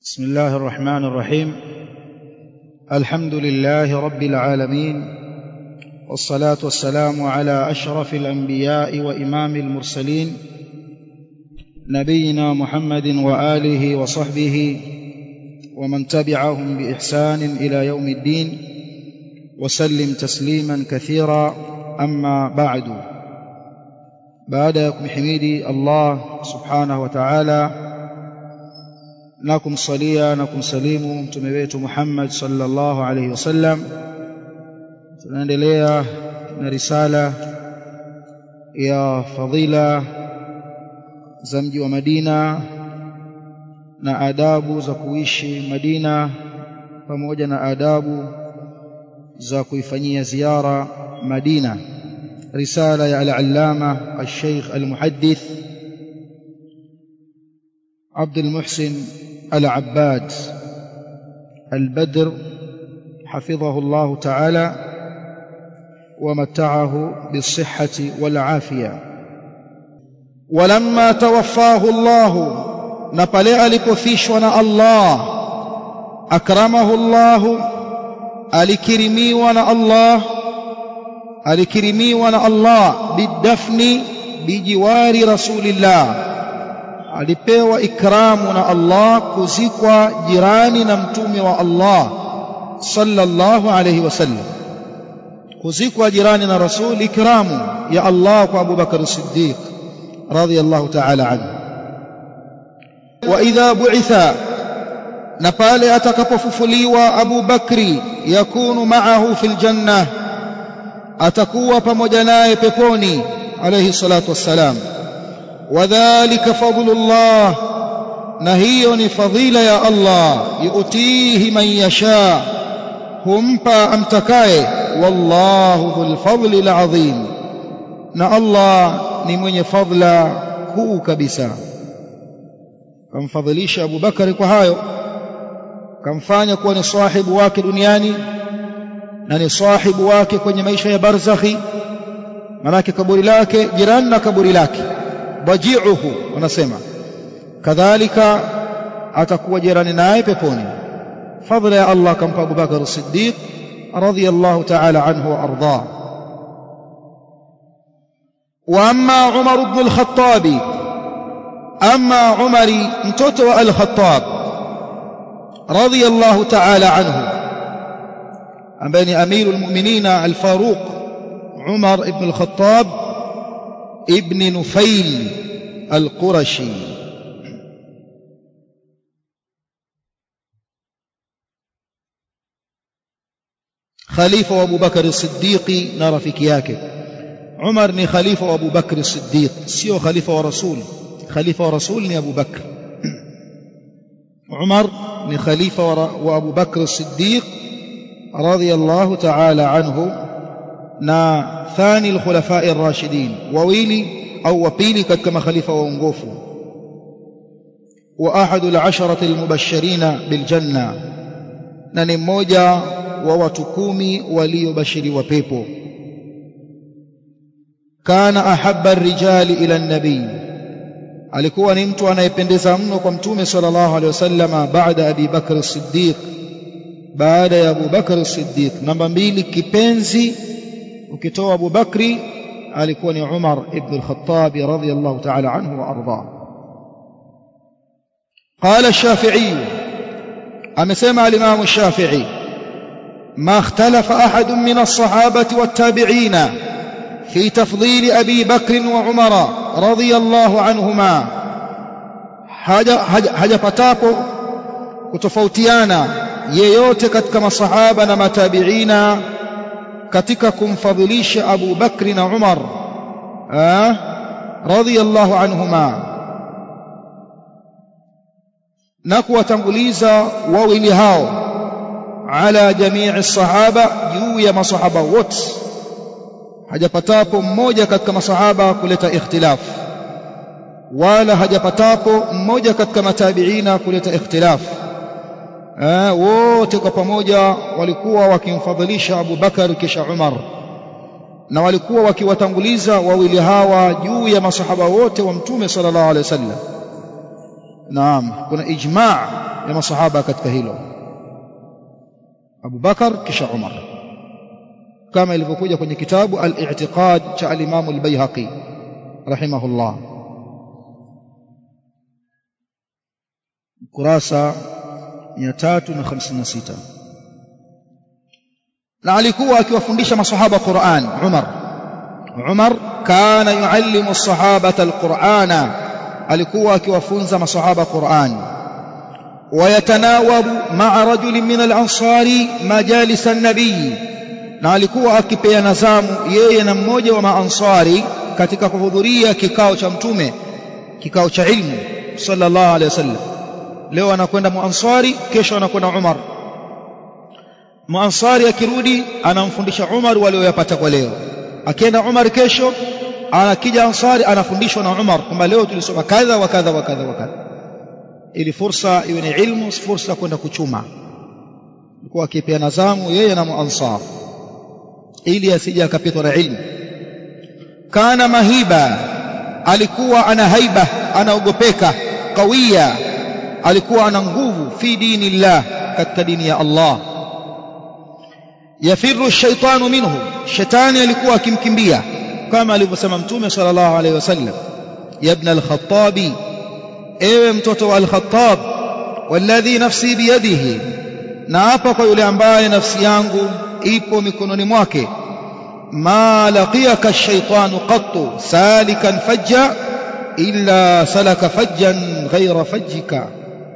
بسم الله الرحمن الرحيم الحمد لله رب العالمين والصلاه والسلام على اشرف الانبياء وامام المرسلين نبينا محمد واله وصحبه ومن تبعهم باحسان الى يوم الدين وسلم تسليما كثيرا اما بعد baada ya kumhimidi Allah subhanahu wa ta'ala na kumsalia na kumsalimu mtume wetu Muhammad sallallahu alayhi wasallam tunaendelea na risala ya fadhila za mji wa Madina na adabu za kuishi Madina pamoja na adabu za kuifanyia ziara Madina رسالة يا العلامة الشيخ المحدث عبد المحسن العباد البدر حفظه الله تعالى ومتعه بالصحة والعافية ولما توفاه الله نبلي ألipofishwa الله أكرمه الله alikirimiwa na Allah alikirimiwa na Allah bidafni bijiwari rasulillah alipewa ikramu na Allah kuzikwa jirani na mtume wa Allah sallallahu alayhi wasallam kuzikwa jirani na rasul ikramu ya Allah kwa Abu Bakar Siddiq radhiyallahu ta'ala anhu wa idha bu'itha na pale atakapofufuliwa Abu Bakri yakunu ma'ahu fil jannah atakuwa pamoja naye peponi alayhi salatu wassalam wadhālika fadlullah na hiyo ni fadhila ya Allah yuutihi man yasha humpa amtakaye wallahu dhul fadli alazim na Allah ni mwenye fadla kuu kabisa kamfadhilisha Abu Bakari kwa hayo kamfanya kuwa ni sahibu wake duniani na ni sahibu wake kwenye maisha ya barzakhi manake kaburi lake jirani na kaburi lake bajiuhu wanasema kadhalika atakuwa jirani naye peponi fadhila ya Allah kampa Abu Bakar as-Siddiq radiyallahu ta'ala anhu wa arda wa amma Umar ibn al-Khattab amma Umari mtoto wa al-Khattab radiyallahu ta'ala anhu ambaye ni amirul mu'minina al-Faruq Umar ibn al-Khattab ibn Nufail al-Qurashi khalifa wa Abu Bakar as-Siddiq na rafiki yake Umar ni khalifa wa Abu Bakr as-Siddiq sio khalifa wa Rasul khalifa wa Rasul ni Abu Bakr Umar ni khalifa wa Abu Bakr as-Siddiq رضي الله تعالى عنه نا ثاني الخلفاء الراشدين وويلي أو وبيلي كما خليفة وانغوفو وأحد العشرة المبشرين بالجنة نني موجة ووتكومي ولي بشر وبيبو كان أحب الرجال إلى النبي alikuwa ni mtu anayependeza mno kwa mtume sallallahu alaihi wasallam baada Abi Bakr as-Siddiq baada ya Abu Bakr Siddiq namba mbili kipenzi ukitoa Abu Bakri alikuwa ni Umar ibn al-Khattab radhiyallahu ta'ala anhu wa arda قال الشافعي amesema al-Imam الشافعي ما اختلف أحد من الصحابة والتابعين في تفضيل أبي بكر وعمر رضي الله عنهما حاجة حاجة حاجة patapo kutofautiana yeyote katika masahaba na matabiina katika kumfadhilisha Abu Bakri na Umar radhiyallahu anhuma na kuwatanguliza wawili hao ala jamii sahaba juu ya masahaba wote hajapatapo mmoja katika masahaba kuleta ikhtilaf wala hajapatapo mmoja katika matabiina kuleta ikhtilaf wote kwa pamoja walikuwa wakimfadhilisha Abu Bakar kisha Umar na walikuwa wakiwatanguliza wawili hawa juu ya masahaba wote wa mtume sallallahu alaihi wasallam naam kuna ijma' ya masahaba katika hilo Abu Bakar kisha Umar kama ilivyokuja kwenye kitabu al-i'tiqad cha al-Imam al-Baihaqi rahimahullah kurasa 356 na alikuwa akiwafundisha masahaba Qur'an Umar Umar kana yuallimu as-sahabata al-Qur'ana alikuwa akiwafunza masahaba Qur'an wayatanawabu ma'a rajulin min al-ansari majalis an-nabiy na alikuwa akipeana zamu yeye na mmoja wa maansari katika kuhudhuria kikao cha mtume kikao cha ilmu sallallahu alaihi wasallam leo anakwenda muansari kesho anakwenda Umar muansari akirudi anamfundisha Umar walioyapata kwa leo akienda Umar kesho anakija ansari anafundishwa na Umar kwamba leo tulisoma kadha wa kadha wa kadha wa kadha ili fursa iwe ni ilmu fursa kwenda kuchuma alikuwa akipeana zamu yeye na muansar ili asije akapitwa na ilmu kana mahiba alikuwa ana haiba anaogopeka qawia alikuwa ana nguvu fi dinillah katika dini ya Allah yafiru shaitanu minhu shetani alikuwa akimkimbia kama alivyosema mtume sallallahu alaihi wasallam ya ibn al-khattabi ewe mtoto wa al-khattab walladhi nafsi biyadihi na hapa kwa yule ambaye nafsi yangu ipo mikononi mwake ma laqiyaka ash-shaytanu qattu salikan fajja illa salaka fajjan ghayra fajjika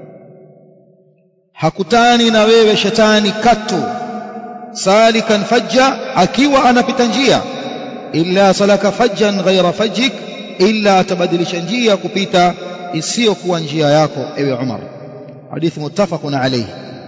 hakutani na wewe shetani katu salikan fajja akiwa anapita njia illa salaka fajjan ghayra fajjik illa atabadilisha njia kupita isiyokuwa njia yako ewe Umar hadithi muttafaqun alayhi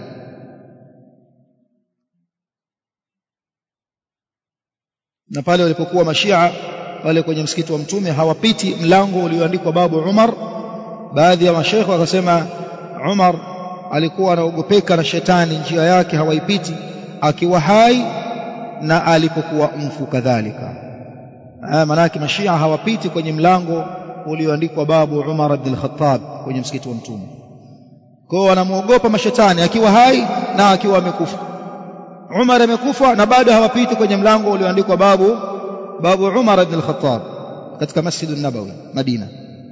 na pale walipokuwa mashia pale kwenye msikiti wa mtume hawapiti mlango ulioandikwa babu Umar baadhi ya mashaikh wakasema Umar alikuwa anaogopeka na shetani njia yake hawaipiti akiwa hai na alipokuwa mfu kadhalika manake mashia hawapiti kwenye mlango ulioandikwa babu Umar ibn al-Khattab kwenye msikiti wa mtume kwa hiyo wanamuogopa mashetani akiwa hai na akiwa amekufa Umar amekufa na bado hawapiti kwenye mlango ulioandikwa babu babu Umar ibn al-Khattab katika Masjid an-Nabawi Madina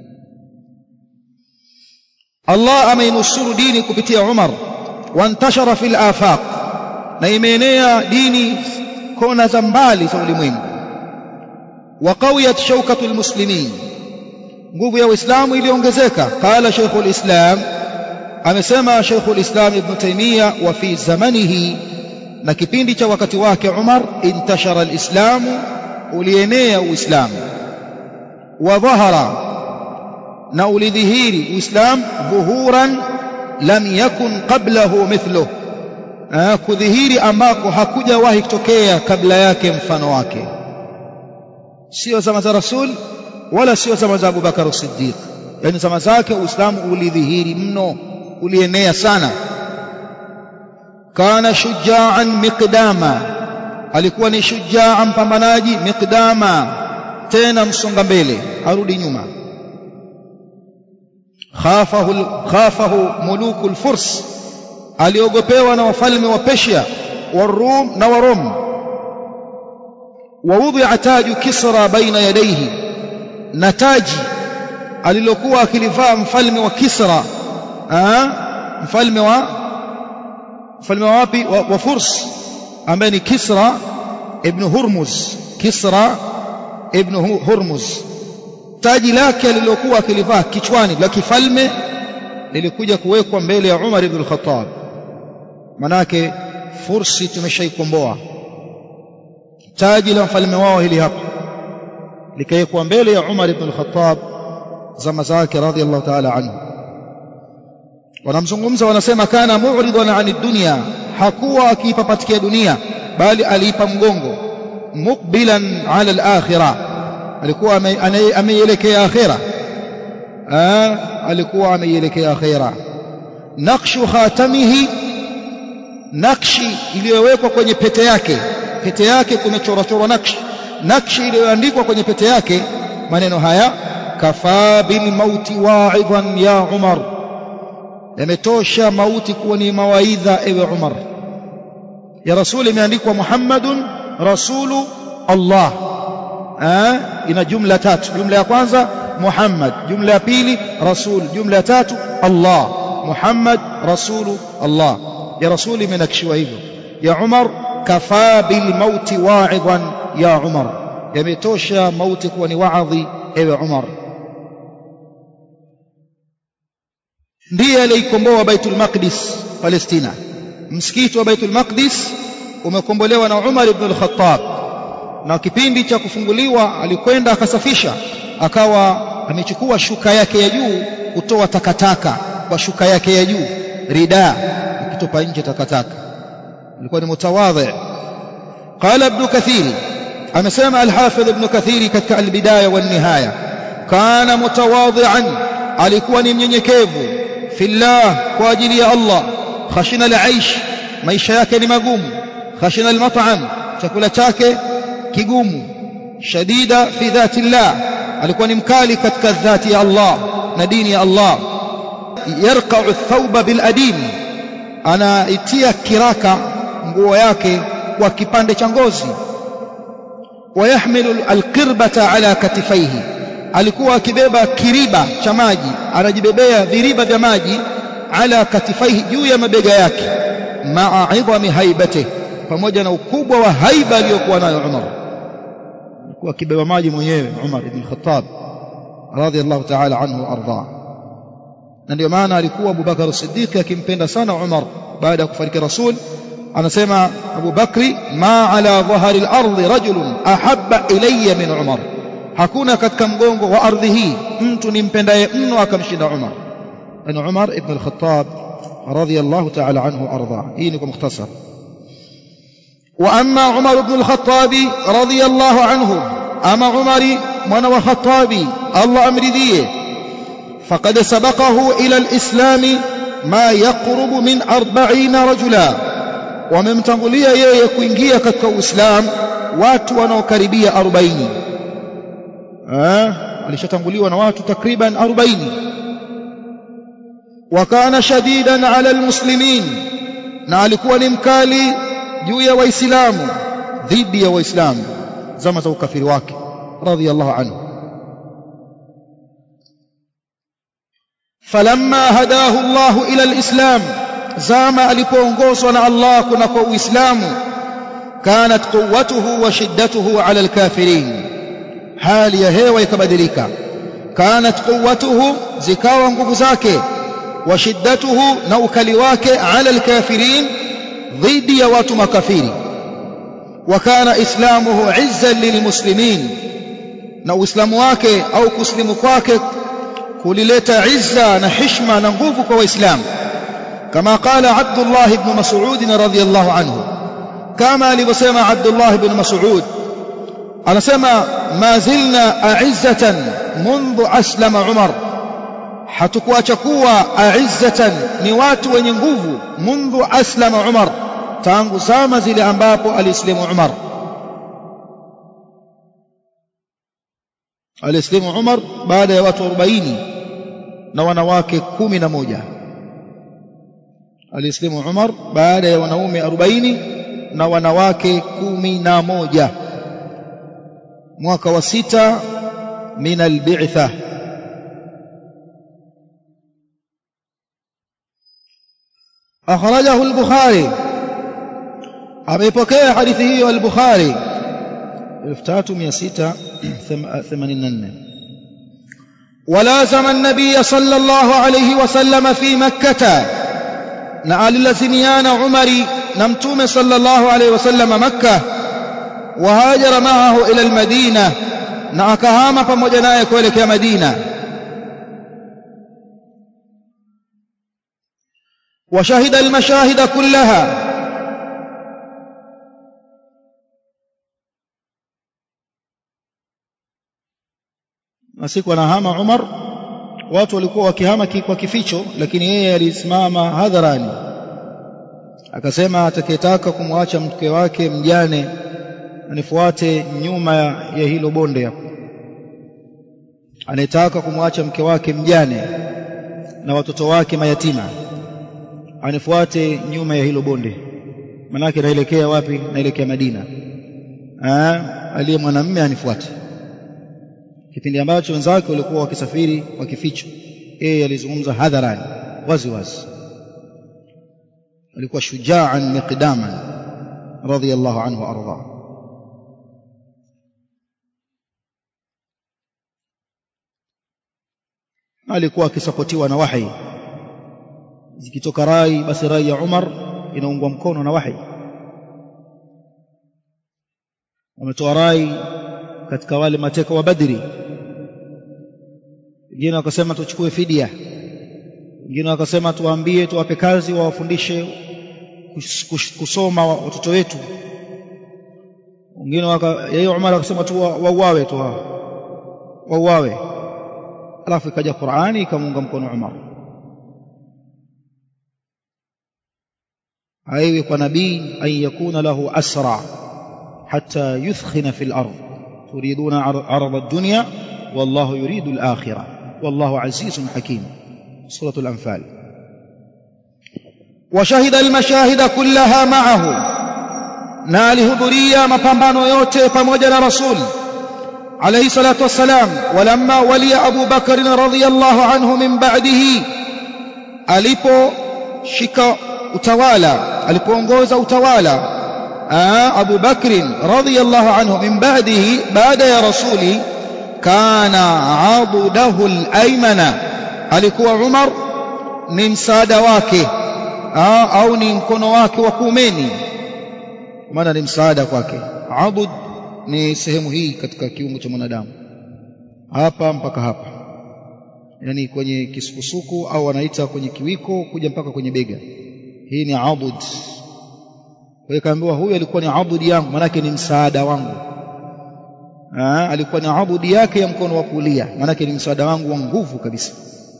Allah ameinusuru dini kupitia Umar wantashara fil afaq na imeenea dini kona za mbali za ulimwengu wa qawiyat shawkatu almuslimin nguvu ya uislamu iliongezeka qala shaykhul islam amesema shaykhul islam ibn taymiya wa fi zamanihi na kipindi cha wakati wake Umar intashara alislamu ulienea uislamu wa dhahara na ulidhihiri uislam dhuhuran lam yakun qablahu mithluh kudhihiri ambako hakujawahi kutokea kabla yake mfano wake sio zama za rasul wala sio zama za Abubakar Siddiq yani zama zake uislamu ulidhihiri mno ulienea sana kana shujaan miqdama alikuwa ni shujaa mpambanaji miqdama tena msonga mbele arudi nyuma khafahu khafahu muluku alfurs aliogopewa na wafalme wa Persia warum na warom wawudhi'a taju kisra baina yadayhi na taji alilokuwa akilivaa mfalme wa Kisra mfalme wa mfalme wa wapi wa, wa Furs ambaye ni Kisra ibn Hurmuz Kisra ibn Hurmuz taji lake alilokuwa akilivaa kichwani la kifalme lilikuja kuwekwa mbele ya Umar ibn al-Khattab manake Fursi tumeshaikomboa taji la mfalme wao hili hapa likawekwa mbele ya Umar ibn al-Khattab zama zake radhiallahu ta'ala anhu wanamzungumza wanasema kana mu'ridan 'ani dunya hakuwa akipapatikia dunia bali aliipa mgongo muqbilan 'ala al-akhirah alikuwa ameielekea akhira alikuwa ameielekea akhira naqshu khatamihi nakshi iliyowekwa kwenye pete yake pete yake kumechorwa chorwa nakshi nakshi iliyoandikwa kwenye pete yake maneno haya kafaa bil mauti wa'idhan ya Umar yametosha mauti kuwa ni mawaidha ewe Umar ya rasuli imeandikwa Muhammadun rasulu Allah eh ina jumla tatu jumla ya kwanza Muhammad jumla ya pili rasul jumla ya tatu Allah Muhammad rasulu Allah ya rasuli imenakishiwa hivyo ya Umar kafaa bil mauti wa'idhan ya Umar yametosha mauti kuwa ni waadhi ewe Umar ndiye aliyekomboa Baitul Maqdis Palestina msikiti wa Baitul Maqdis umekombolewa na Umar ibn al-Khattab na kipindi cha kufunguliwa alikwenda akasafisha akawa amechukua shuka yake ya juu kutoa takataka kwa shuka yake ya juu rida akitopa nje takataka alikuwa ni mutawadhi qala ibn kathir amesema al-hafidh ibn kathir katika al-bidaya wan nihaya kana mutawadhi'an alikuwa ni mnyenyekevu fillah kwa ajili ya Allah khashina al-aish maisha yake ni magumu khashina al-mat'am chakula chake kigumu shadida fi dhati Allah alikuwa ni mkali katika dhati ya Allah na dini ya Allah yarqa'u ath-thawba bil adim anaitia kiraka nguo yake kwa kipande cha ngozi wayahmilu alqirbata ala katifaihi alikuwa akibeba kiriba cha maji anajibebea viriba vya maji ala katifaihi juu ya mabega yake maa idhami haibati pamoja na ukubwa wa haiba aliyokuwa nayo Umar alikuwa akibeba maji mwenyewe Umar ibn Khattab radhiyallahu ta'ala anhu arda na ndio maana alikuwa Abu Bakar as-Siddiq akimpenda sana Umar baada ya kufariki Rasul anasema Abu Bakri ma ala dhahari al-ardi rajulun ahabba ilayya min Umar hakuna katika mgongo wa ardhi hii mtu nimpendaye mno akamshinda Umar ni Umar ibn al-Khattab radhiyallahu ta'ala anhu arda hii ni kwa mukhtasar واما عمر بن الخطاب رضي الله عنه اما عمر من وخطابي الله امرذيه فقد سبقه الى الاسلام ما يقرب من أربعين رجلا وممتنغليا yeye kuingia katika uislamu watu wanaokaribia 40 eh alishatanguliwa na watu takriban 40 وكان شديدا على المسلمين na alikuwa ni mkali juu ya waislamu dhidi ya waislamu zama za ukafiri wake radhiyallahu anhu falamma hadahu Allah ila alislam zama alipoongozwa na Allah kunako uislamu kanat quwwatuhu wa shiddatuhu ala alkafirin hali ya hewa ikabadilika kanat quwwatuhu zikawa nguvu zake wa shiddatuhu na ukali wake ala alkafirin dhidi ya watu makafiri wakana islamuhu izzan lilmuslimin na uislamu wake au kuslimu kwake kulileta izza na hishma na nguvu kwa waislamu kama qala Abdullah ibn Mas'ud radhiyallahu anhu kama alivyosema Abdullah ibn Mas'ud anasema ma zilna a'izzatan منذ aslama Umar hatukuacha kuwa a'izzatan ni watu wenye nguvu mundu aslama Umar tangu zama zile ambapo alislimu Umar alislimu Umar baada ya watu 40 na wanawake 11 alislimu Umar baada ya wanaume 40 na wanawake 11 mwaka wa sita min al-bi'thah أخرجه البخاري أميبكي حديثه البخاري 1684 ولازم النبي صلى الله عليه وسلم في مكة نعال لزميان عمري نمتوم صلى الله عليه وسلم مكة وهاجر معه إلى المدينة نعكهام فمجنايك ولك يا مدينة وشهد المشاهد كلها masiku anahama Umar watu walikuwa wakihama kwa kificho lakini yeye alisimama hadharani akasema atakayetaka kumwacha mke wake mjane anifuate nyuma ya hilo bonde hapo anayetaka kumwacha mke wake mjane na watoto wake mayatima anifuate nyuma ya hilo bonde manake naelekea wapi naelekea Madina aliye mwanamume anifuate kipindi ambacho wenzake walikuwa wakisafiri kwa kificho yeye alizungumza hadharani wazi wazi alikuwa shujaan miqdaman radiyallahu anhu arda alikuwa akisapotiwa na wahi zikitoka rai basi rai ya Umar inaungwa mkono na wahi wametoa rai katika wale mateka wa Badri wengine wakasema tuchukue fidia wengine wakasema tuwaambie tuwape kazi wawafundishe kusoma watoto wetu wengine yeye Umar akasema tu wauawe tu wauawe alafu ikaja Qur'ani ikamuunga mkono Umar aiwe kwa nabii an yakuna lahu asra hatta yuthkhina fil ard turiduna arada ad-dunya wallahu yuridu al-akhirah wallahu azizun hakim سورة الأنفال وشهد المشاهد كلها معه ناله ذريا مبambano yote pamoja na rasul عليه الصلاة والسلام ولما ولي أبو بكر رضي الله عنه من بعده alipo shika utawala alipoongoza utawala Abu Bakr radhiyallahu anhu min ba'dihi baada ya rasuli kana abudahu al-aymana alikuwa Umar ni msaada wake au ni mkono wake wa kuumeni maana ni msaada kwake abud ni sehemu hii katika kiungo cha mwanadamu hapa mpaka hapa yani kwenye kisukusuku au wanaita kwenye kiwiko kuja mpaka kwenye bega hii ni abud kwa hiyo kaambiwa huyu alikuwa ni abudi yangu maanake ni msaada wangu Aa, alikuwa ni abudi yake ya mkono wa kulia maanake ni msaada wangu wa nguvu kabisa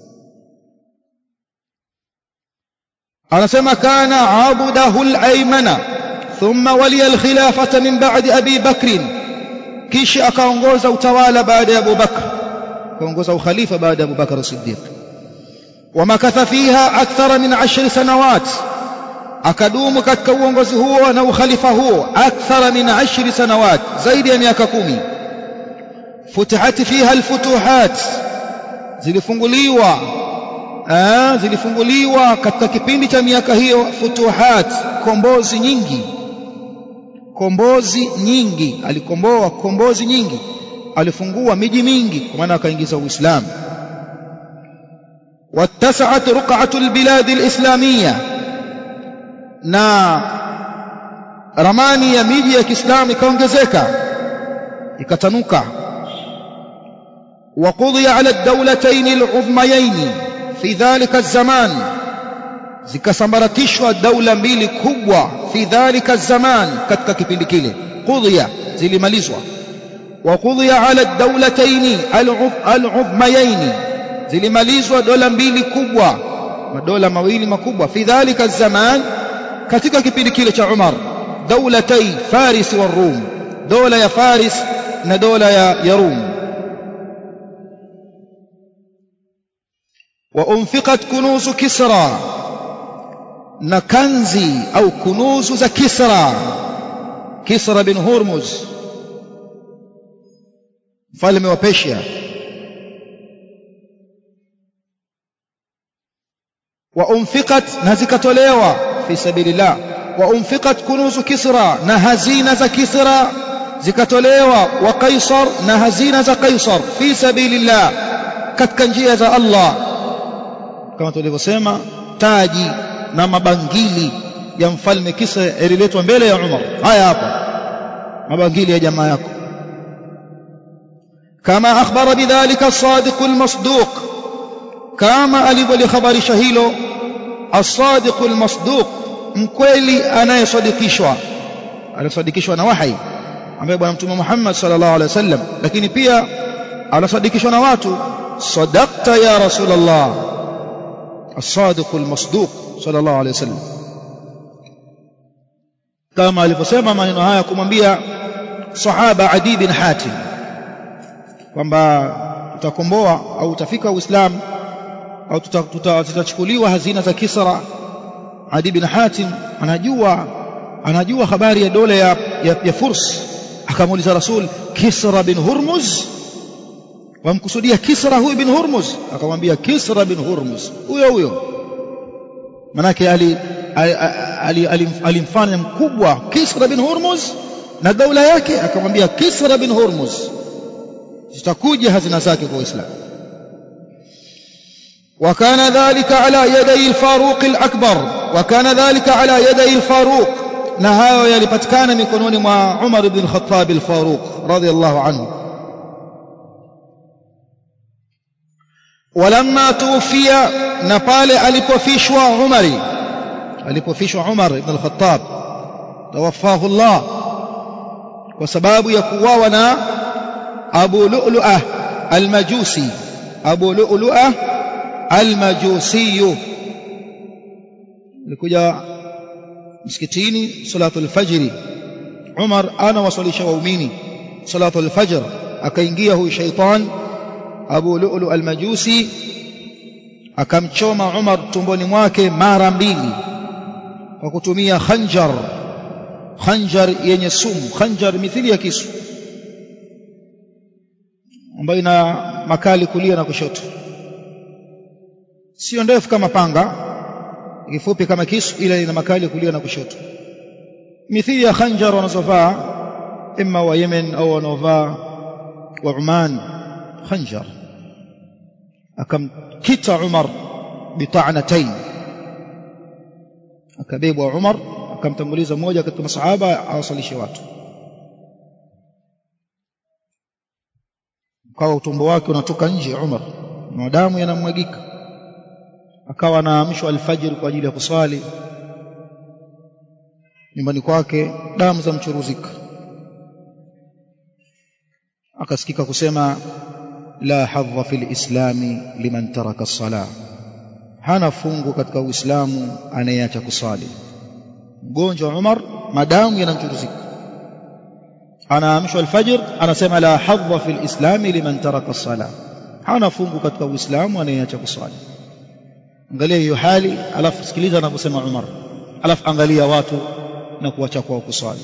anasema kana abudahu al-aymana thumma waliya al-khilafata min ba'di abi bakr kisha akaongoza utawala baada ya Abu Bakr akaongoza ukhalifa baada ya Abu Bakr as-Siddiq wamakatha fiha akthara min 10 sanawat akadumu katika uongozi huo na ukhalifa huo akthara min 10 sanawat zaidi ya miaka kumi futihat fiha al-futuhat zilifunguliwa Aa, zilifunguliwa katika kipindi cha miaka hiyo futuhat kombozi nyingi kombozi nyingi alikomboa kombozi nyingi alifungua miji mingi kwa maana akaingiza uislamu wattasat ruq'atu albilad alislamiyya na ramani ya miji ya Kiislamu ikaongezeka ikatanuka وقضي على الدولتين العظميين في ذلك الزمان zikasambaratishwa daula mbili kubwa fi dhalika zaman katika kipindi kile qudhiya zilimalizwa wa qudhiya ala dawlatayn al-uzmayayn zilimalizwa dola mbili kubwa madola mawili makubwa fi dhalika zaman katika kipindi kile cha Umar dawlatay Faris wa Rum dola ya Faris na dola ya, ya Rum وأنفقت كنوز كسرى نكنزي أو كنوز ذا كسرى كسرى بن هرمز مفalme wa Persia وأنفقت نزكتولewa في سبيل الله وأنفقت كنوز كسرى na hazina za Kisra zikatolewa wa Kaisar na hazina za Kaisar fi sabilillah katika njia za Allah kama tulivyosema taji na mabangili ya mfalme Kisra yaliletwa mbele ya Umar haya hapa mabangili ya jamaa yako kama akhbara bidhalika as-sadiq al-masduq kama alivyolihabarisha hilo as-sadiq al-masduq mkweli anayesadikishwa alisadikishwa na wahi ambaye bwana mtume Muhammad sallallahu alaihi wasallam lakini pia anasadikishwa na watu sadaqta ya rasulullah الصادق المصدوق صلى الله عليه وسلم kama alivyosema maneno haya kumwambia sahaba Adi bin Hatim kwamba tutakomboa au utafika Uislamu au tutachukuliwa hazina za Kisra Adi bin Hatim anajua anajua habari ya dola ya, ya, ya Furs akamuuliza Rasul Kisra bin Hurmuz wamkusudia Kisra huyu bin Hurmuz akamwambia Kisra bin Hurmuz huyo huyo manake ali alimfanya mkubwa Kisra bin Hurmuz na daula yake akamwambia Kisra bin Hurmuz zitakuja hazina zake kwa Uislamu وكان ذلك على يدي الفاروق الأكبر وكان ذلك على يدي الفاروق نهاية يلبتكان مكنون مع عمر بن الخطاب الفاروق رضي الله عنه ولما توفي نقال ألبوفيشوا عمري ألبوفيشوا عمر بن الخطاب توفاه الله وسباب يكواونا أبو لؤلؤة المجوسي أبو لؤلؤة المجوسي likuja msikitini salatul fajri Umar ana wasalisha waumini salatul fajr akaingia huyu shaitan Abu Lu'lu al-Majusi akamchoma Umar tumboni mwake mara mbili kwa kutumia khanjar khanjar yenye sumu khanjar mithili ya kisu ambayo ina makali kulia na kushoto sio ndefu kama panga kifupi kama kisu ila ina makali kulia na kushoto mithili ya khanjar wanazovaa imma wa Yemen au wanaovaa wa Oman khanjar akamkita Umar bita'natain akabebwa Umar akamtanguliza mmoja katika masahaba awasalishe watu kawa utumbo wake unatoka nje Umar na damu yanamwagika akawa anaamshwa alfajiri kwa ajili ya kuswali nyumbani kwake damu za mchuruzika akasikika kusema la hadha fil islami liman taraka as-sala hana fungu katika uislamu anayeacha kuswali mgonjwa Umar madamu yanamchuruzika anaamshwa alfajr anasema la hadha fil islami liman taraka as-sala hana fungu katika uislamu anayeacha kuswali angalia hiyo hali alafu sikiliza anavyosema Umar alafu angalia watu na kuacha kwao kuswali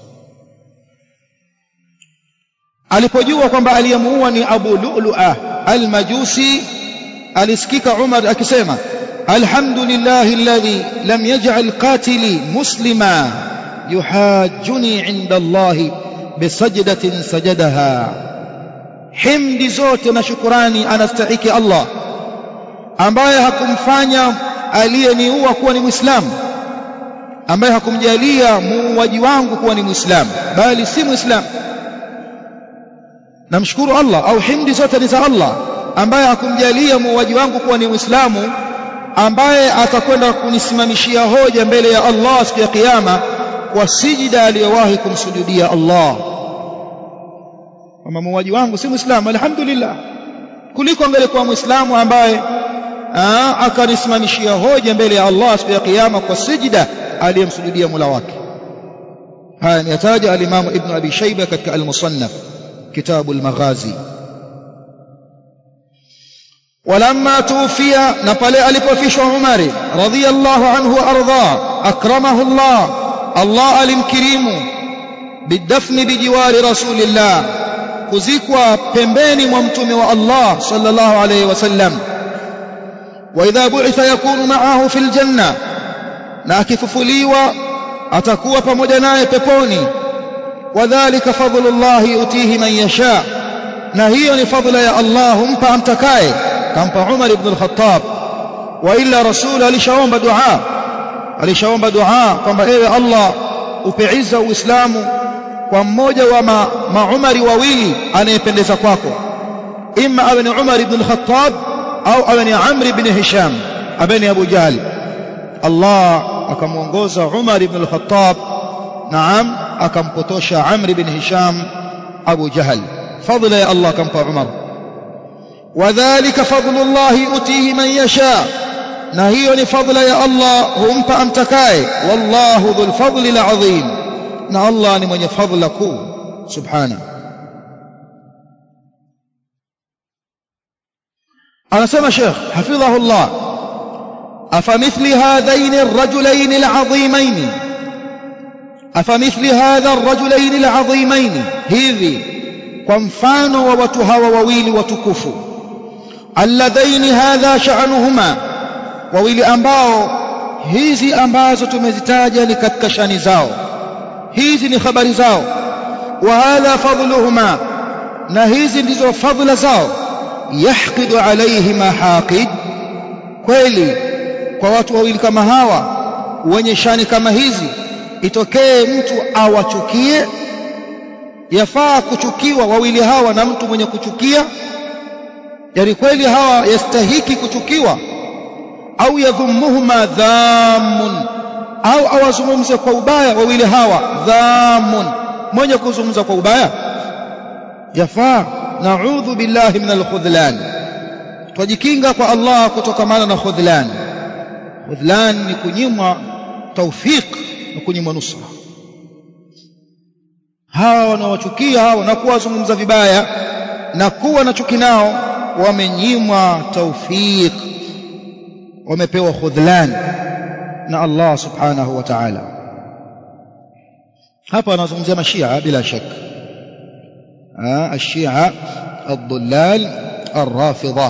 alipojua kwamba aliyemuua ni Abu Lu'lu'a al-Majusi alisikika Umar akisema alhamdulillahi alladhi lam yaj'al qatili muslima yuhajjuni 'inda Allah bisajdatin sajadaha himdi zote na shukurani anastahiki Allah ambaye hakumfanya aliyeniua kuwa ni Muislamu ambaye hakumjalia muuaji wangu kuwa ni Muislamu bali si Muislamu namshukuru Allah au himdi zote ni za Allah ambaye hakumjalia muuaji wangu kuwa ni Muislamu ambaye atakwenda kunisimamishia hoja mbele ya Allah siku ya kiyama kwa sijida aliyowahi kumsujudia Allah kama muuaji wangu si Muislamu alhamdulillah kuliko angelikuwa Muislamu ambaye akanisimamishia hoja mbele ya Allah siku ya kiyama kwa sijida aliyemsujudia Mola wake haya ameyataja al-Imam Ibn Abi Shayba katika al-Musannaf كتاب المغازي ولما توفي نقل ألف عمر رضي الله عنه وأرضاه أكرمه الله الله الكريم بالدفن بجوار رسول الله kuzikwa pembeni mwa mtume wa Allah sallallahu alayhi wasallam wa idha bu'itha yakunu ma'ahu fil janna na akifufuliwa atakuwa pamoja naye peponi وذلك فضل الله يؤتيه من يشاء na hiyo ni fadhila ya Allah humpa amtakaye kampa Umar ibn al-Khattab wa illa rasul alishaomba dua alishaomba dua kwamba ewe Allah upe izza uislamu kwa mmoja wa ma, maumari wawili anayependeza kwako imma awe ni Umar ibn al-Khattab au awe ni Amr ibn Hisham awe ni Abu Jahl Allah akamuongoza Umar ibn al-Khattab naam akampotosha Amr bin Hisham Abu Jahal fadla ya Allah kampa Umar wadhālika fadlullahi utihi man yasha na hiyo ni fadla ya Allah humpa amtakaye wallahu dhul fadli alazim na Allah ni mwenye fadla kuu subhana anasema Sheikh hafidhahu Allah أفمثل هذين الرجلين العظيمين أفمثل هذا الرجلين العظيمين hivi kwa mfano wa watu hawa wawili watukufu alladhaini hadha sha'nuhuma wawili ambao hizi ambazo tumezitaja ni katika shani zao hizi ni habari zao wa hadha fadluhuma na hizi ndizo fadhila zao yahqidu alaihima haqid kweli kwa watu wawili kama hawa wenye shani kama hizi itokee mtu awachukie yafaa kuchukiwa wawili hawa na mtu mwenye kuchukia yani kweli hawa yastahiki kuchukiwa au yadhumuhuma dhamun au awazungumze kwa ubaya wawili hawa dhamun mwenye kuzungumza kwa ubaya yafaa naudhu billahi min alkhudhlan twajikinga kwa Allah kutokamana na khudhlan khudhlan ni kunyimwa tawfiq na kunyimwa nusra hawa wanawachukia hawa na kuwazungumza vibaya na kuwa na chuki nao wamenyimwa tawfiq wamepewa khudhlan na Allah subhanahu wa ta'ala hapa anazungumzia mashia bila shaka الشيعة الضلال الرافضة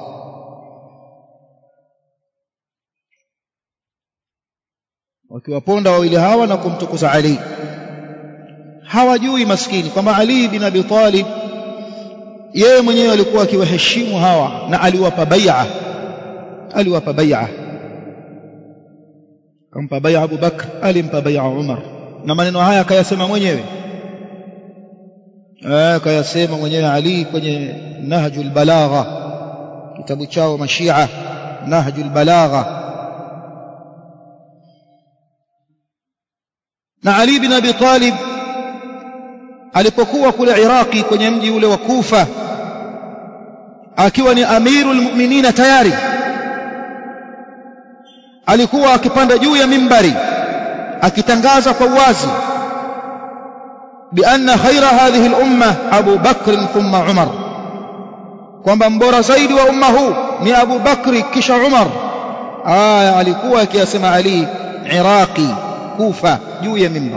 wakiwaponda wawili hawa na kumtukuza Ali hawajui maskini kwamba Ali bin Abi Talib yeye mwenyewe alikuwa akiwaheshimu hawa na aliwapa bai'a aliwapa bai'a kampa bai'a Abu Bakr alimpa bai'a Umar na maneno haya akayasema mwenyewe akayasema mwenyewe Ali kwenye Nahjul Balagha kitabu chao mashia Nahjul Balagha na Ali bin Abi Talib alipokuwa kule Iraki kwenye mji ule wa Kufa akiwa ni amirul mu'minina tayari alikuwa akipanda juu ya mimbari akitangaza kwa uwazi بأن خير هذه الأمة أبو بكر ثم عمر kwamba mbora zaidi wa umma huu ni Abu Bakri kisha Umar aya alikuwa akiyasema Ali Iraqi Kufa juu ya mimbar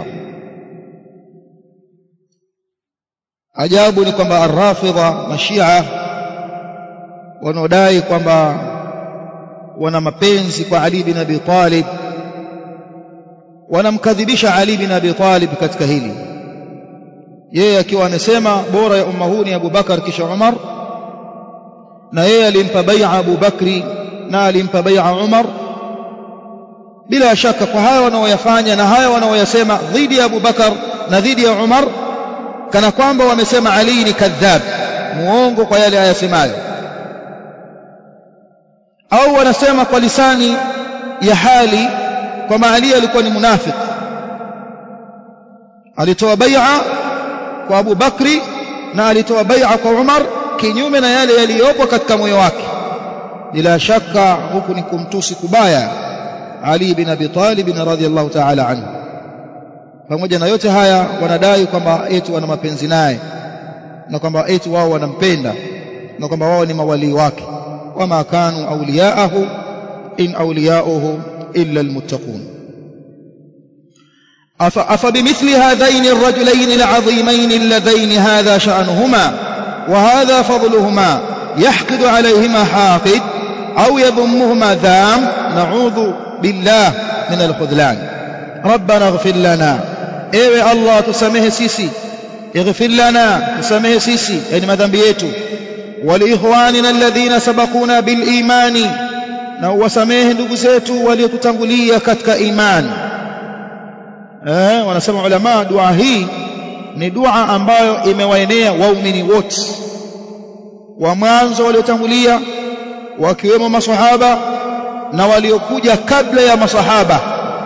ajabu ni kwamba arrafidha mashia wanaodai kwamba wana mapenzi kwa Ali bin Abi Talib wanamkadhibisha Ali bin Abi Talib katika hili yeye akiwa amesema bora ya umma huu ni Abu Bakar kisha Umar na yeye alimpa bai'a Abu Bakri na alimpa bai'a Umar bila shaka kwa haya wanaoyafanya na haya wanaoyasema dhidi ya Abu Bakar na dhidi ya Umar kana kwamba wamesema Ali ni kadhab muongo kwa yale ayasemayo au wanasema kwa lisani ya hali kwamba Ali alikuwa ni munafiki alitoa bai'a kwa Abu Bakri na alitoa bai'a kwa Umar kinyume na yale yaliyopo katika moyo wake bila shaka huku ni kumtusi kubaya Ali bin Abi Talib radhiyallahu ta'ala anhu pamoja na yote haya wanadai kwamba eti wana mapenzi naye na kwamba eti wao wanampenda na kwamba wao ni mawalii wake wama kanu awliyaahu in awliyauhu illa almuttaqun أفبمثل هذين الرجلين العظيمين اللذين هذا شأنهما وهذا فضلهما يحقد عليهما حاقد أو يذمهما ذام نعوذ بالله من الخذلان ربنا اغفر لنا ايوه الله تسامح سيسي اغفر لنا تسامح سيسي يعني مذنب yetu ولإخواننا الذين سبقونا بالإيمان na uwasamehe ndugu zetu waliotutangulia katika imani eh, wanasema ulama dua hii ni dua ambayo imewaenea waumini wote wa mwanzo waliotangulia wakiwemo masahaba na waliokuja kabla ya masahaba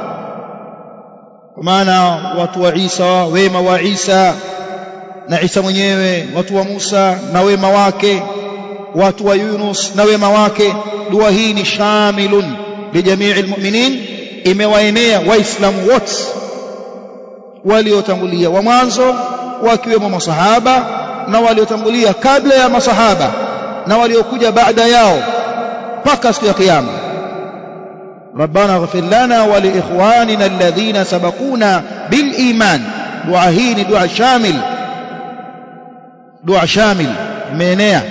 kwa maana watu wa Isa wema wa Isa na Isa mwenyewe watu wa Musa na wema wake watu wa Yunus na wema wake dua hii ni shamilun lijamii almu'minin imewaenea waislamu wote waliotangulia wa mwanzo wakiwemo masahaba na waliotangulia kabla ya masahaba na waliokuja baada yao mpaka siku ya kiyama ربنا اغفر لنا ولإخواننا الذين سبقونا بالإيمان دعاء هين دعاء شامل دعاء شامل مينيا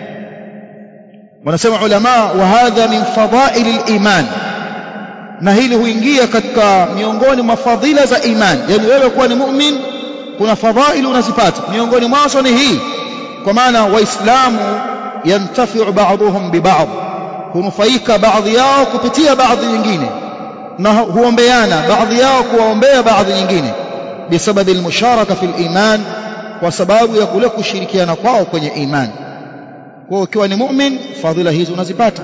ونسمع علماء وهذا من فضائل الإيمان na hili huingia katika miongoni mwa fadhila za imani yani wewe kuwa ni mu'min kuna fadhaili unazipata miongoni mwazo ni hii kwa maana waislamu yantafiu ba'dhum bi ba'd hunufaika baadhi yao kupitia baadhi nyingine na huombeana baadhi yao kuwaombea baadhi nyingine bisababi almusharaka fil iman kwa sababu ya kule kushirikiana kwao kwenye imani kwa ukiwa ni mu'min fadhila hizi unazipata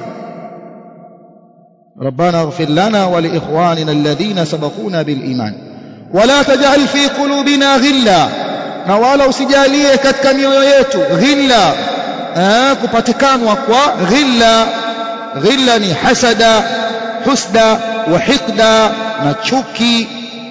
ربنا اغفر لنا ولإخواننا الذين سبقونا بالإيمان ولا تجعل في قلوبنا غلا na wala usijalie katika mioyo yetu ghilla eh, kupatikanwa kwa ghilla ghilla ni hasada husda wa hiqda na chuki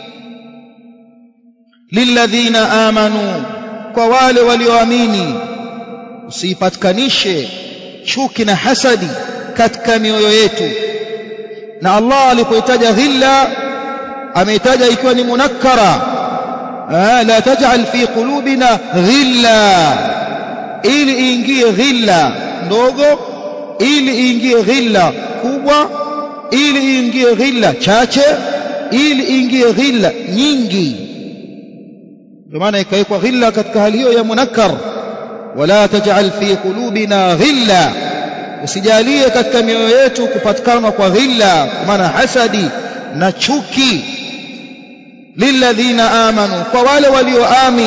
lilladhina amanu kwa wale walioamini usipatikanishe chuki na hasadi katika mioyo yetu na Allah alipoitaja ghilla ameitaja ikiwa ni munakkara la taj'al fi qulubina ghilla ili iingie ghilla ndogo ili iingie ghilla kubwa ili iingie ghilla chache ili iingie ghilla nyingi ndio maana ikawekwa ghilla katika hali hiyo ya munakkar wala taj'al fi qulubina ghilla usijalie katika mioyo yetu kupatikana kwa ghilla kwa maana hasadi na chuki lilladhina amanu kwa wale walioamini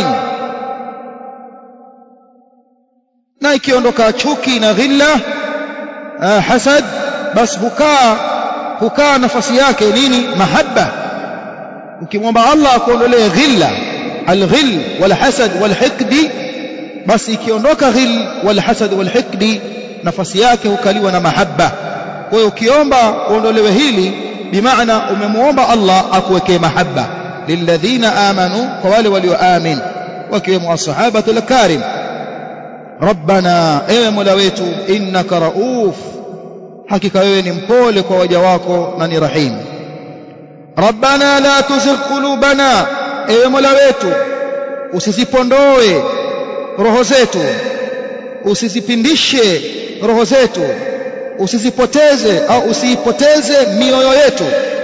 na ikiondoka chuki na ghilla uh, hasad bas hukaa hukaa nafasi yake nini mahabba ukimwomba Allah akuondolee ghilla alghil walhasad walhiqdi basi ikiondoka ghil walhasad walhiqdi nafasi yake hukaliwa na mahabba kwa hiyo ukiomba uondolewe hili bimaana umemuomba Allah akuwekee mahabba lilladhina amanu kwa wale walioamin wakiwemo ashabatu alkarim rabbana ewe mola wetu innaka rauf hakika wewe ni mpole kwa waja wako na ni rahim rabbana la tuzigh qulubana ewe mola wetu usizipondoe roho zetu usizipindishe roho zetu usizipoteze au usiipoteze mioyo yetu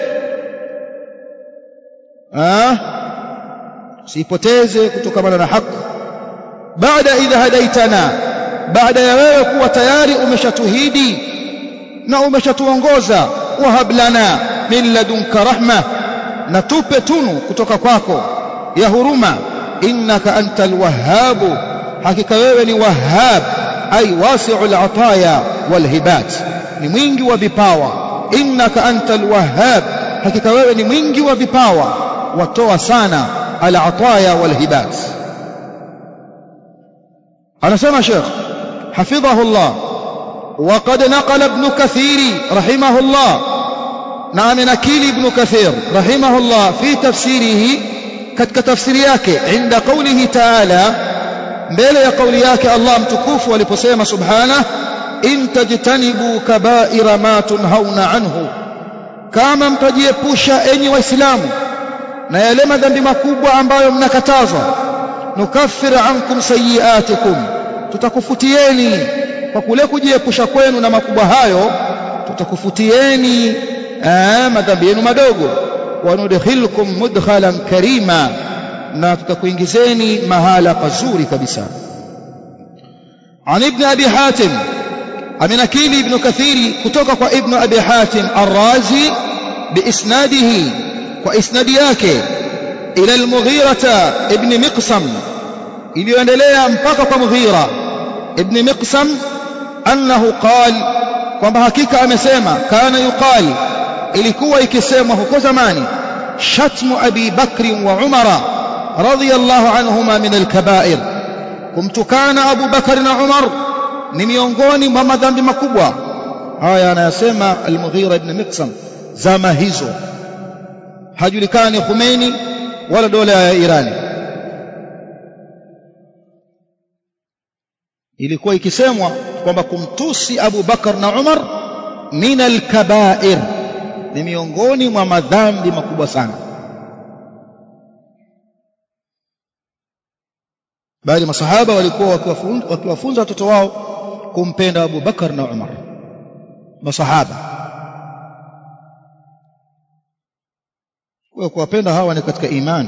ah usiipoteze kutokana na haki baada idha hadaitana baada ya wewe kuwa tayari umeshatuhidi na umeshatuongoza wahab lana min ladunka rahma na tupe tunu kutoka kwako ya huruma innaka antal wahhabu hakika wewe ni wahhab ay wasi'ul ataya wal hibat ni mwingi wa vipawa innaka antal wahhab hakika wewe ni mwingi wa vipawa watoa sana al ataya wal hibat anasema Sheikh حفظه الله وقد نقل ابن كثير رحمه الله نعم نكيل ابن كثير رحمه الله في تفسيره katika tafsiri yake inda qawlihi ta'ala mbele ya kauli yake Allah mtukufu aliposema subhana in tajtanibu kaba'ira ma tunhauna anhu kama mtajiepusha enyi waislamu na yale madhambi makubwa ambayo mnakatazwa nukaffir ankum sayiatikum tutakufutieni kwa kule kujiepusha kwenu na makubwa hayo tutakufutieni madhambi yenu madogo wanudkhilkum mudkhalan karima na tutakuingizeni mahala pazuri kabisa عن ابن أبي حاتم أمن أكيل ابن كثير كتوك ابن أبي حاتم الرازي بإسناده وإسناد yake إلى المغيرة ابن مقسم iliyoendelea mpaka kwa Mughira ibn Miqsam annahu qal kwamba hakika amesema kana yuqal ilikuwa ikisemwa huko zamani shatmu abi bakri wa umara radiyallahu anhuma min alkaba'ir kumtukana abu bakari na umar ni miongoni mwa madhambi makubwa haya anayasema al-Mughira ibn Miqsam zama hizo hajulikani Khomeini wala dola ya Irani ilikuwa ikisemwa kwamba kumtusi Abu Bakar na Umar min al-kaba'ir ni miongoni mwa madhambi makubwa sana bali masahaba walikuwa wakiwafunza watoto wao kumpenda Abu Bakar na Umar masahaba kwa kuwapenda hawa ni katika imani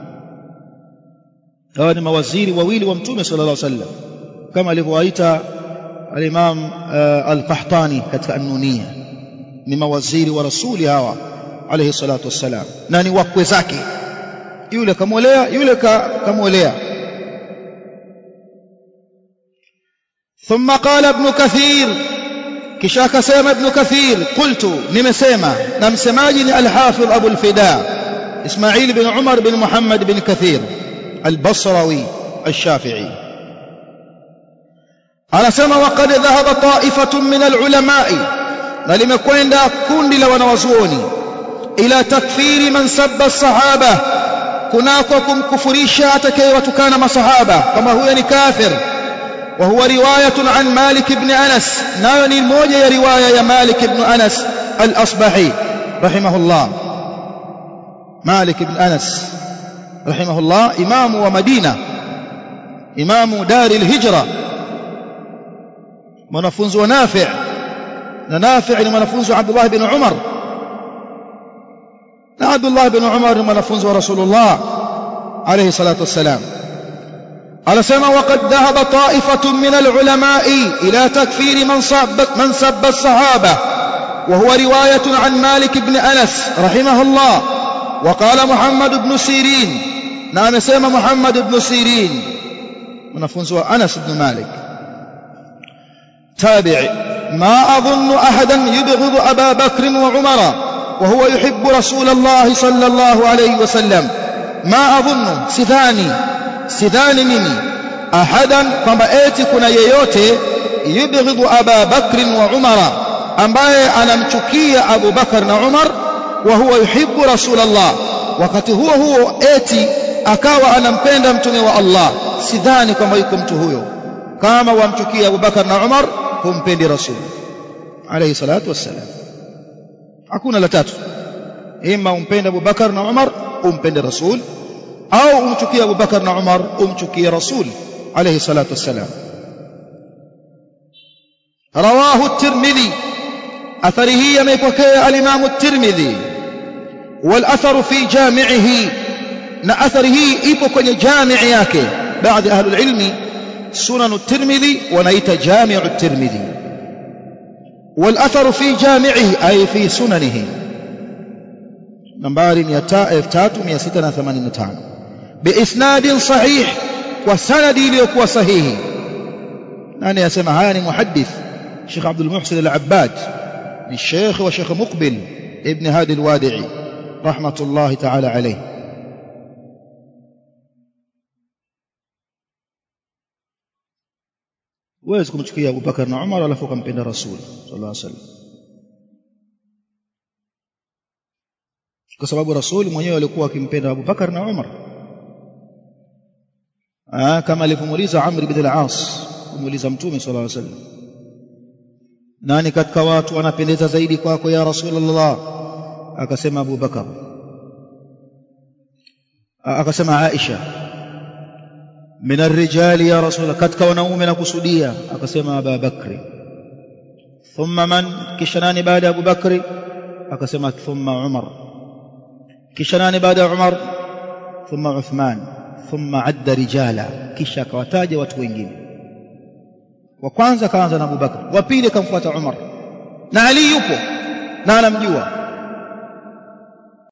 hawa ni mawaziri wawili wa mtume sallallahu alaihi wasallam kama alivyowaita al-Imam uh, al-Qahtani katika an-Nuniyya ni mawaziri wa rasuli hawa alayhi salatu wassalam na ni wakwe zake yule kamwolea yule kamwolea ثم قال ابن كثير kisha akasema ibn kathir qultu nimesema na msemaji ni al-hafidh abu al-fida ismail bin umar bin muhammad bin kathir al-basrawi al-shafi'i anasema waqad dhahaba ta'ifatun min al-ulama'i na limekwenda kundi la wanawazuoni ila takfiri man sabba as-sahaba kunako kumkufurisha atakayewatukana masahaba kama huyo ni kafir وهو رواية عن مالك بن أنس نايوني موجة رواية يا مالك بن أنس الأصبحي رحمه الله مالك بن أنس رحمه الله إمام ومدينة إمام دار الهجرة منفوز ونافع نافع لمنفوز عبد الله بن عمر عبد الله بن عمر منفوز رسول الله عليه الصلاة والسلام anasema waqad dhahaba ta'ifatun min al-ulama'i ila takfiri man sabba man sabba as-sahaba wa huwa riwayatun an Malik ibn Anas rahimahullah wa qala Muhammad ibn Sirin na amesema Muhammad ibn Sirin mwanafunzi wa Anas ibn Malik tabi'i ما أظن أحدا يبغض أبا بكر وعمر وهو يحب رسول الله صلى الله عليه وسلم ما أظن سثاني sidhani mimi ahadan kwamba eti kuna yeyote yubghidhu Aba Bakr wa Umara ambaye anamchukia Abu Bakar na Umar wa huwa yuhibbu Rasulullah wakati huo huo eti akawa anampenda mtume wa Allah sidhani kwamba yuko mtu huyo kama wamchukia Abu Bakar na Umar humpendi Rasul alayhi salatu wassalam hakuna la tatu ima umpende Abu Bakar na Umar umpende Rasul au umchukie Abu Bakar na Umar umchukie Rasul alayhi salatu wassalam رواه الترمذي أثره يميبكي الإمام الترمذي والأثر في جامعه na athari hii ipo kwenye jamii yake baadhi ahli ilmi sunan at-tirmidhi wanaita jami' at-tirmidhi wal atharu fi jami'ihi ay fi sunanihi nambari 3685 biisnadin sahih kwa sanadi iliyokuwa sahihi nani yasema haya ni muhaddith Sheikh Abdul Muhsin Al-Abbad ni Sheikh wa Sheikh Muqbil ibn Hadi Al-Wadi'i rahmatullahi ta'ala alayhi huwezi kumchukia Abu Bakar na Umar alafu ukampenda Rasul sallallahu alaihi wasallam kwa sababu Rasul mwenyewe alikuwa akimpenda Abu Bakar na Umar ah kama alivyomuuliza Amr ibn al-As kumuuliza Mtume sallallahu alaihi wasallam nani katika watu anapendeza zaidi kwako ya Rasulullah akasema Abu Bakar akasema Aisha من الرجال يا رسول الله katika wanaume nakusudia akasema Abu Bakri thumma man kisha nani baada ya Abu Bakri akasema thumma Umar kisha nani baada ya Umar thumma Uthman thumma adda rijala kisha akawataja watu wengine wa kwanza kaanza na Abu Bakr wa pili akamfuata Umar na Ali yupo na anamjua